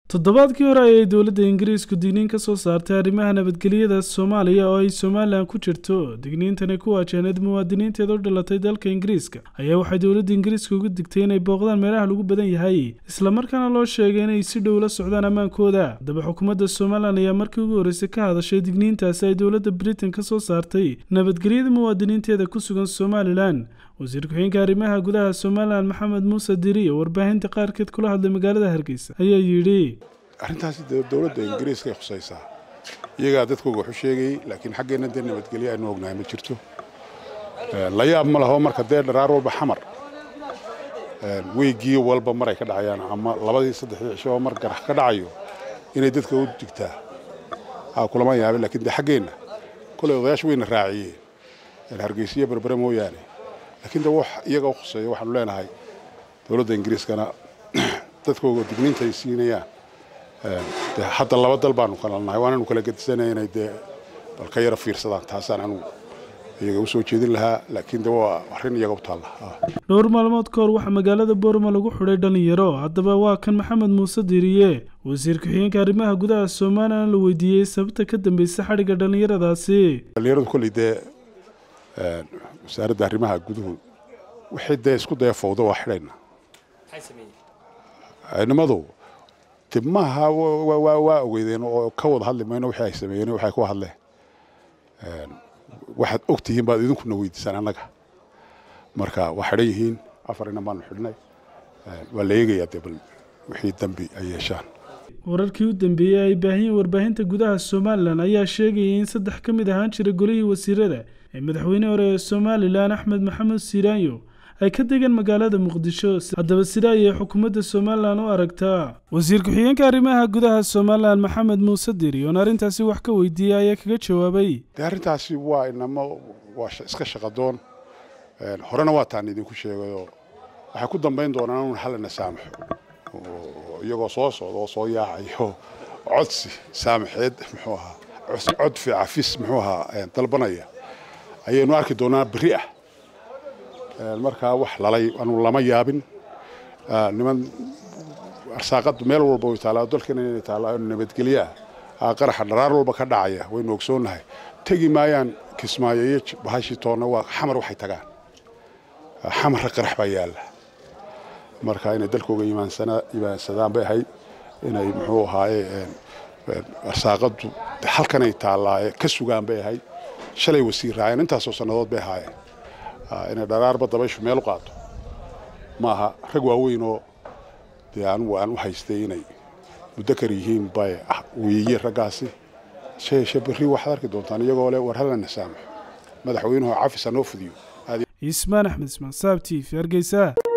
toddobaadkii hore ayay dowladda ingiriisku digniin ka soo saartay arrimaha nabadgelyada soomaaliya oo ay somalilan ku jirto digniintani ku waajahneed muwaadiniinteeda u dhalatay dalka ingiriiska ayaa waxay dowladda ingiriiska uga digtay inay booqdaan meelaha lagu badan yahay islamarkaana loo sheegay inay si dhow la socdaan ammaankooda haddaba xukuumadda somalilan ayaa markii ugu horreysay ka hadashay digniintaasi ay dowladda britain ka soo saartay nabadgelyada muwaadiniinteeda ku sugan somalilan wasiir ku-xigeenka arrimaha gudaha somalilan maxamed muuse diri oo warbaahinta qaarkeed kula hadlay magaalada hargeysa ayaa yidhi arrintaasi dowladda ingiriiskay khusaysaa iyagaa dadkooga waxu sheegayey laakiin xaggeenna dee nabadgelyo aynu ognahay ma jirto la yaab ma laho marka dee dharaar walba xamar weygii walba maray ka dhacayaan ama labadii saddexdii cisho mar garax ka dhacayo inay dadka u digtaa kulama yaabin lakiin dee xaggeenna kolay odayaasha wayna raaciyeen hargeysiyo berbere mooyaane laakiin de wax iyaga u khuseeya waxaanu leenahay dowladda ingiriiskana dadkooga digniinta ay siinayaan de hadda laba dal baanu kala nahay waananu kala gedisanay inay dee bal ka yara fiirsadaan taasaan anugu iyaga usoo jeedin lahaa laakiin de waa arrin iyaga u taalla dhowr maalmood ka hor waxaa magaalada boorma lagu xidhay dhalinyaro haddaba waa kan maxamed muuse diriye wasiir ku-xigeenka arrimaha gudaha somalilan la weydiiyey sababta ka dambaysa xadhigga dhallinyaradaasi dhallinyaradu kolley dee wasaaradda arrimaha guduhu wixii dee isku daya fowda waa xidhayna nimadu dib maaha waa ogeydeen oo ka wada hadli mayno wixii ay sameeyeen waxay ku hadleen waxaad og tihiin baad idinkuna weydiisaan annaga marka waa xidhan yihiin afarina baanu xidhnay waa la eegayaa dee bal wixii dambi ay yeeshaan wararkii u dambeeyey ay baahiyeen warbaahinta gudaha somalilan ayaa sheegayay in saddex ka mid ahaan jira golihii wasiirada ee madaxweyne hore ee somalilan axmed maxamed siiraanyo ay ka degeen magaalada muqdisho haddaba sida ayay xukuumadda somalilan u aragtaa wasiir ku-xigeenka arrimaha gudaha somalilan maxamed muuse diri oon arrintaasi wax ka weydiiyey ayaa kaga jawaabay dee arrintaasi waa inamo waa iska shaqadoon horena waa taan idinku sheegayoo waxay ku dambayn doonaan un hallana saamaxo iyagoo soo socda oo soo yaacayo codsi saamaxeed muxuu ahaa codfi cafis muxuu ahaa dalbanaya ayaynu arki doonaa berri ah markaa wax lalay anu lama yaabin niman arsaaqadu meel walba way taallaa dalkana inay taallaa nabadgelyo ah qaraxa dharaar walba ka dhacaya waynu ogsoonnahay tegi maayaan kismaayo iyo bahashii toonna waa xamar waxay tagaan xamarra qarax baa yaalla marka inay dalkooga imaansadaan bay ahayd inay muxuu ahaaye arsaaqadu halkanay taallaa ka sugaan bay ahayd shalay wasiir raaceen intaasoo sannadood bay ahaayeen inay dharaarba dabayshu meel u qaato ma aha rag waaweyn oo dee anugu aan u haystay inay mudakar yihiin bay weeye raggaasi sheeshe berri waxaad arki doontaan iyagoo leh war hallana saamaxo madaxweynuhu cafis ha noo fudiyo ismaan axmed ismaan saab t v hargeysa